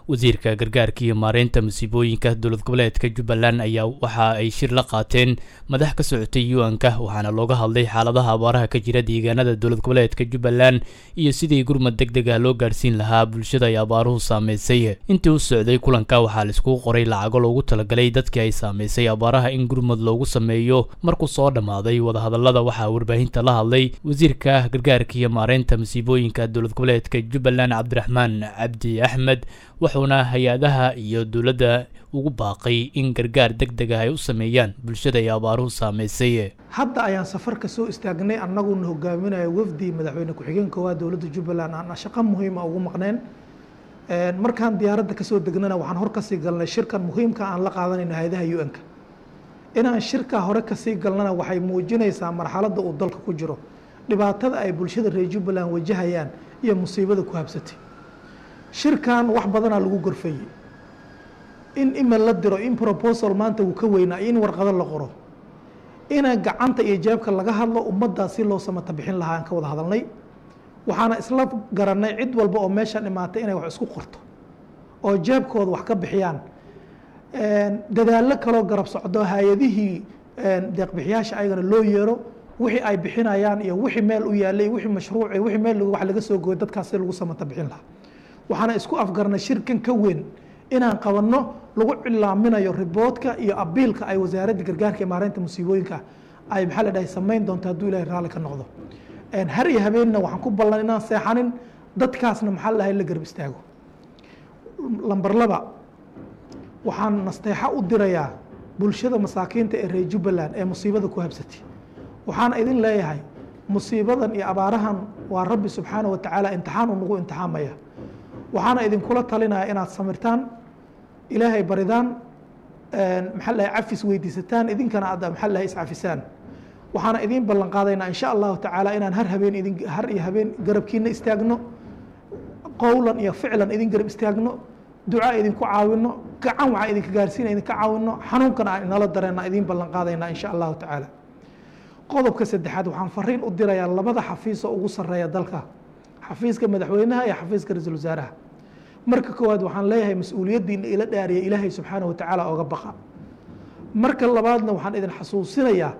wasiirka gargaarka iyo maareynta masiibooyinka dowlad goboleedka jubbaland ayaa waxa ay shir la qaateen madax ka socotay u-anka waxaana looga hadlay xaaladaha abaaraha ka jira deegaanada dowlad goboleedka jubbaland iyo sidii gurmad deg deg ah loo gaarhsiin lahaa bulshada ay abaaruhu saameysay intii u socday kulanka waxaa laiskugu qoray lacago loogu talagalay dadkii ay saameysay abaaraha in gurmad loogu sameeyo markuu soo dhammaaday wadahadallada waxaa warbaahinta la hadlay wasiirka gargaarka iyo maareynta masiibooyinka dowlad goboleedka jubbaland cabdiraxmaan cabdi axmed wuxuuna hay-adaha iyo dowladda ugu baaqay in gargaar deg deg ah ay u sameeyaan bulshada ay abaaruhu saameysay hadda ayaan safar ka soo istaagnay annaguna hogaaminaya wafdi madaxweyne ku-xigeen koowaad dowladda jubbaland aan shaqo muhiima ugu maqneen markaan diyaaradda kasoo degnana waxaan hor kasii galnay shirkan muhiimka aan la qaadanayno hay-adaha u-n-ka inaan shirkaa hore kasii galnana waxay muujinaysaa marxaladda uu dalka ku jiro dhibaatada ay bulshada reer jubbaland wajahayaan iyo musiibada ku habsatay shirkan wax badanaa lagu gorfeeyey in email la diro in proposal maanta uu ka weynaa in warqado la qoro ina gacanta iyo jeebka laga hadlo ummaddaa si loo samata bixin lahaa aan ka wada hadalnay waxaana isla garanay cid walba oo meeshan imaatay inay wax isku qorto oo jeebkooda wax ka bixiyaan dadaallo kaloo garab socdo hay-adihii deeqbixiyaasha ayagana loo yeero wixii ay bixinayaan iyo wixii meel u yaalay wixii mashruuci wixii meel wax laga soo gooyo dadkaas si lagu samata bixin lahaa waxaana isku afgarnay shirkan ka weyn inaan qabanno lagu cilaaminayo riboodka iyo abiilka ay wasaaradda gargaarka iyo maareynta musiibooyinka ay maxaa la dhahay samayn doonto hadduu ilahay raalli ka noqdo har iyo habeenna waxaan ku ballan inaan seexanin dadkaasna maxaa la dhahay la garab istaago lamber laba waxaan nasteexo u dirayaa bulshada masaakiinta ee reer jubbaland ee musiibada ku habsatay waxaana idin leeyahay musiibadan iyo abaarahan waa rabbi subxaana wa tacaala imtixaan uu nagu imtixaamaya waxaana idinkula talinaya inaad samirtaan ilaahay baridaan maxaa lahay cafis weydiisataan idinkana aad maxaa lahay iscafisaan waxaana idiin ballan qaadaynaa insha allahu tacaala inaan har habeen idin har iyo habeen garabkiina istaagno qowlan iyo ficlan idin garab istaagno ducaa idinku caawino gacan waxaa idinka gaarsiina idinka caawino xanuunkana aan inala dareena idiin ballan qaadaynaa insha allahu tacaala qodobka saddexaad waxaan fariin u dirayaa labada xafiis oo ugu sarreeya dalka xafiiska madaxweynaha iyo xafiiska ra-iisul wasaaraha marka koowaad waxaan leeyahay mas-uuliyaddiina ila dhaariya ilaahay subxaana wa tacaala oga baqa marka labaadna waxaan idin xasuusinayaa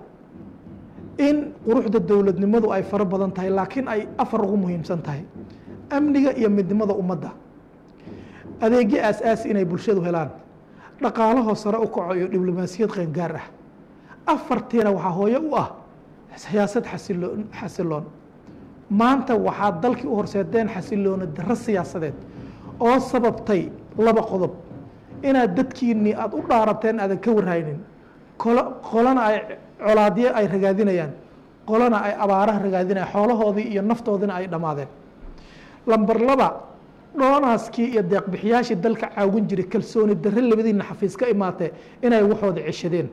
in quruxda dowladnimadu ay faro badan tahay laakiin ay afar ugu muhiimsan tahay amniga iyo midnimada ummadda adeegyo aas-aasi inay bulshadu helaan dhaqaalahoo sare u kaco iyo diblomaasiyad qeyngaar ah afartiina waxaa hooyo u ah siyaasad xasiloon xasiloon maanta waxaad dalkii u horseedeen xasiloona darro siyaasadeed oo sababtay laba qodob inaad dadkiinii aada u dhaarateen aadan ka warhaynin kolo qolana ay colaadyo ay ragaadinayaan qolana ay abaaraha ragaadinayaan xoolahoodii iyo naftoodina ay dhammaadeen lamber laba dhoonaskii iyo deeqbixiyaashii dalka caawin jiray kalsooni darre labadiina xafiis ka imaatee inay waxooda ceshadeen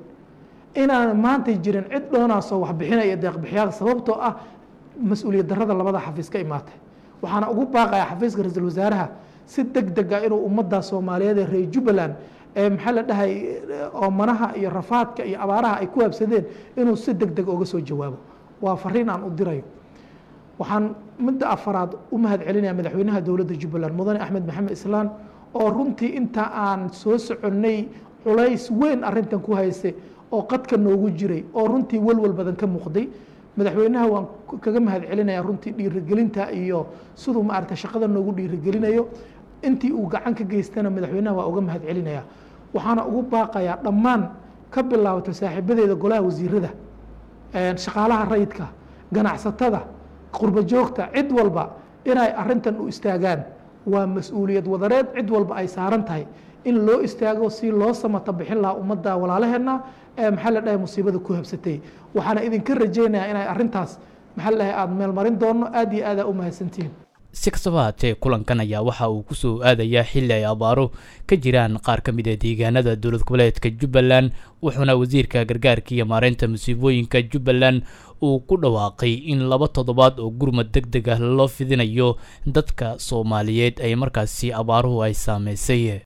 inaan maanta jirin cid dhoonaasoo waxbixinaya deeqbixiyaal sababtoo ah mas-uuliyad darrada labada xafiis ka imaatay waxaana ugu baaqaya xafiiska ra-iisul wasaaraha si deg deg ah inuu ummadda soomaaliyeed ee reer jubbaland ee maxaa la dhahay oomanaha iyo rafaadka iyo abaaraha ay ku habsadeen inuu si deg deg oga soo jawaabo waa fariin aan u dirayo waxaan midda afaraad u mahad celinaya madaxweynaha dowladda jubbaland mudane axmed maxamed islaan oo runtii inta aan soo soconnay culays weyn arrintan ku haystay oo qadka noogu jiray oo runtii walwal badan ka muuqday madaxweynaha waan kaga mahad celinaya runtii dhiirigelinta iyo siduu maaragta shaqada noogu dhiirigelinayo intii uu gacan ka geystana madaxweynaha waa uga mahad celinaya waxaana ugu baaqayaa dhammaan ka bilaabato saaxiibadeeda golaha wasiirada shaqaalaha rayidka ganacsatada qurbo joogta cid walba inay arintan u istaagaan waa mas-uuliyad wadareed cid walba ay saaran tahay in loo istaago si loo samata bixin lahaa ummadda walaalaheenna ee maxaa la dhahay musiibada ku habsatay waxaana idinka rajaynayaa inay arrintaas maxaa la dhahay aada meelmarin doono aada iyo aada u mahadsantihiin si kastaba haatee kulankan ayaa waxa uu kusoo aadayaa xilli ay abaaro ka jiraan qaar ka mid a deegaanada dowlad goboleedka jubbaland wuxuuna wasiirka gargaarka iyo maareynta musiibooyinka jubbaland uu ku dhawaaqay in laba toddobaad oo gurmad deg deg ah loo fidinayo dadka soomaaliyeed ay markaasi abaaruhu ay saameysay